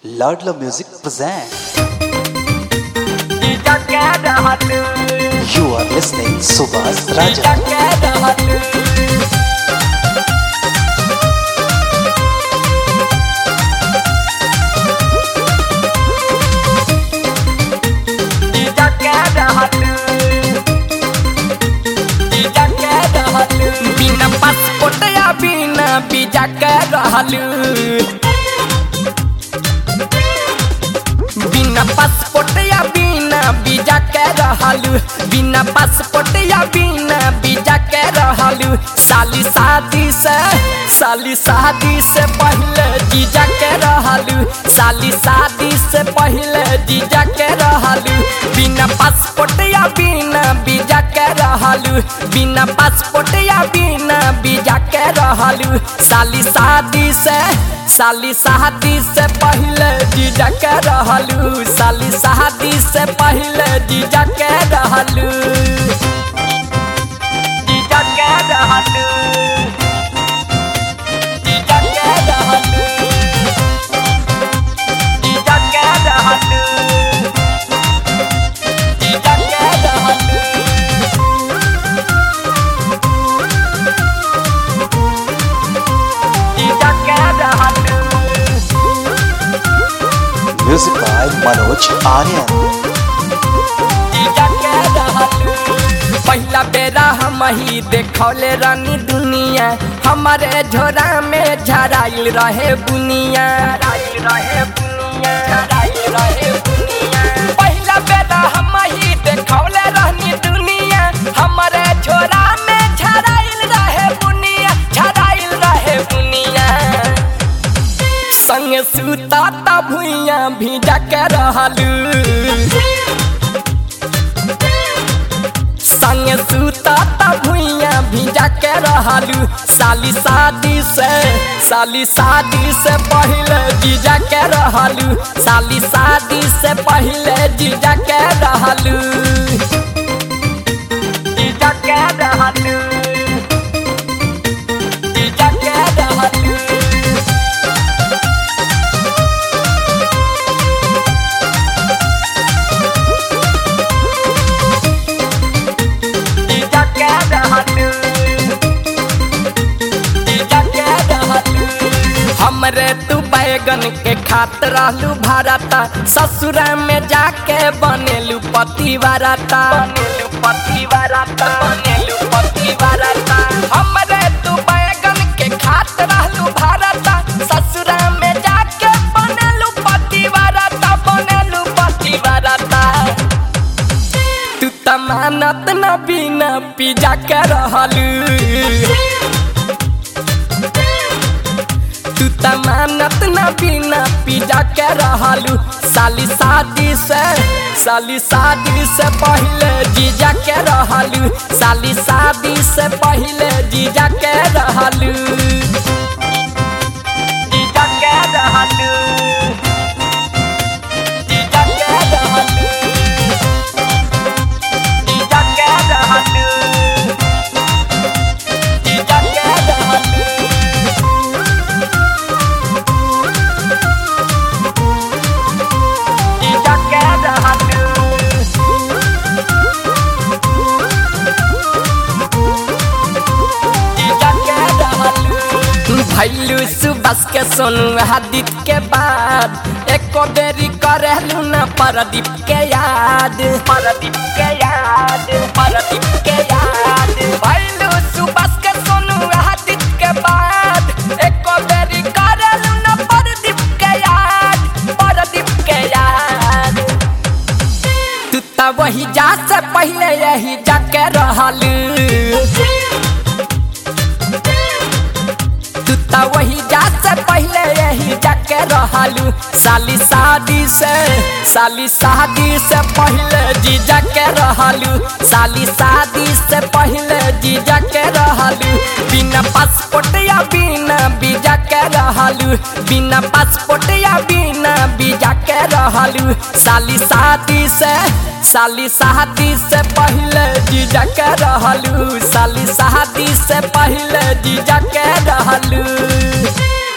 Ladla Music present. जीजा कह रहल You are listening Subhas जीजा Raja. कह रहल जीजा कह रहल जीजा कह रहल बिना पासपोर्ट या बिना वीजा कह रहल बिना पासपोर्ट या बिना वीजा के रहलू बिना पासपोर्ट या बिना वीजा के रहलू साली शादी से साली शादी से पहले जीजा के रहलू साली शादी से पहले जीजा के रहलू बिना पासपोर्ट या बिना वीजा के रहलू बिना पासपोर्ट या बिना वीजा के रहलू साली शादी से साली शादी से पहले जीजा के रहलू साली शादी से पहले जीजा के रहलू जीजा के रहलू जीजा के रहलू जीजा के रहलू जीजा के रहलू जीजा के रहलू Music by Manoj Aryan. जीजा के रहलू पहिला बेरा हम ही देखौले रानी दुनिया हमारे झोरा में झराइल रहे बुनिया झराइल रहे बुनिया झराइल रहे बुनिया पहिला बेरा हम ही देखौले रानी दुनिया हमारे झोरा में झराइल रहे बुनिया झराइल रहे बुनिया संग सुता ता भुइया भीजा के रहलू संग सुता ता भुइया भीजा के रहलू साली शादी से साली शादी से पहले जीजा के रहलू साली शादी से पहले जीजा के रहलू जीजा के रहलू जीजा के रहलू जीजा के रहलू जीजा के रहलू हमरे तू बैगन के खात रहलू भारता ससुरा में जाके बनेलू पति वारता बनेलू पति वारता बनेलू पति वारता हमरे तू बैगन के खात रहलू भारता ससुरा में जाके बनेलू पति वारता बनेलू पति वारता तू तमानत न बिना पिजा के रहलू तू तमानत न बिना पिजा के रहलू साली शादी से साली शादी से पहले जीजा के रहलू साली शादी से पहले जीजा के रहलू जीजा के रहलू जीजा के रहलू जीजा के रहलू जीजा के रहलू जीजा के रहलू जीजा के रहलू भैलू सुबस के सोनू हादित के बाद एको बेरी करेलू न परदीप के याद परदीप के याद परदीप के याद भैलू सुबस के सोनू हादित के बाद एको बेरी करेलू न परदीप के याद परदीप के याद तू त वही जा से पहले यही जाके रहलू तू त वही जा से पहले यही जाके रहलू साली शादी से साली शादी से पहले जीजा के रहलू साली शादी से पहले जीजा के रहलू बिना पासपोर्ट या बिना वीजा के रहलू बिना पासपोर्ट या बिना वीजा के रहलू साली शादी से साली शादी से पहले जीजा के रहलू साली शादी से पहले जीजा के रहलू